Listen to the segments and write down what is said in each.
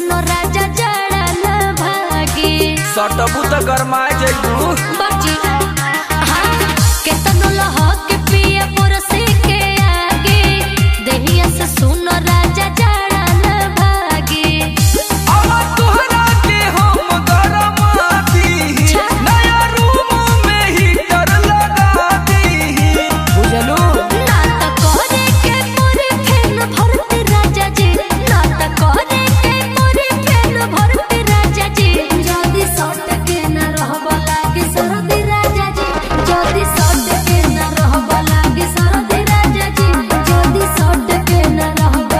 सुनो राजा जड़ा न भागे सटबू त गरमाए जइबू बची हाँ केतनो लहक पिया पुरसे के आगे देहिया से सुनो राजा जड़ा न भागे अब तोहरा के हम गरमा दी नया रूम में हीटर लगा दी बुझलू ना त करे के मोरे फेन भरते राजा जी ना त करे के मोरे फेन भरते राजा जी जदी सट के ना रहब लागे सरदी राजा जी जदी सट के ना रहब लागे सरदी राजा जी जदी सट के ना रहब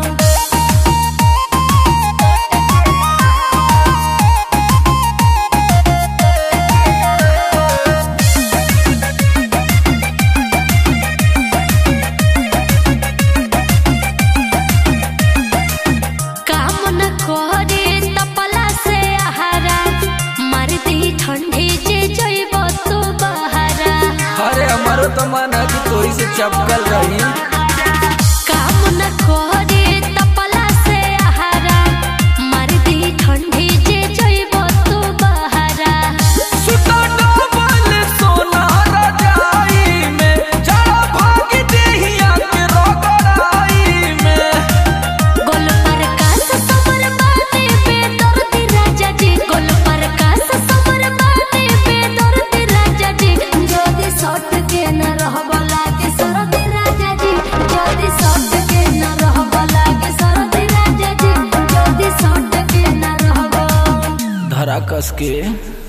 काम न करे तपला से आहारा मार दी ठंडी जे जइब तो बहारा अरे हमारो तो मन है कि तोरी से चपकल रही काम न करे तपला से आहारा मार दी ठंडी जे जइब तो बहारा सुता डबल सोना रजाई में जड़ा भाग देहिया के रगड़ाई में गोल पर कास समर माने बेदर्दी राजा जी गोल पर कास समर माने बेदर्दी राजा जी जदी सट के न रहब लागे सरदी राजा जी जदी सट के न रहब लागे सरदी राजा जी जदी सट के न रहब धरा कस के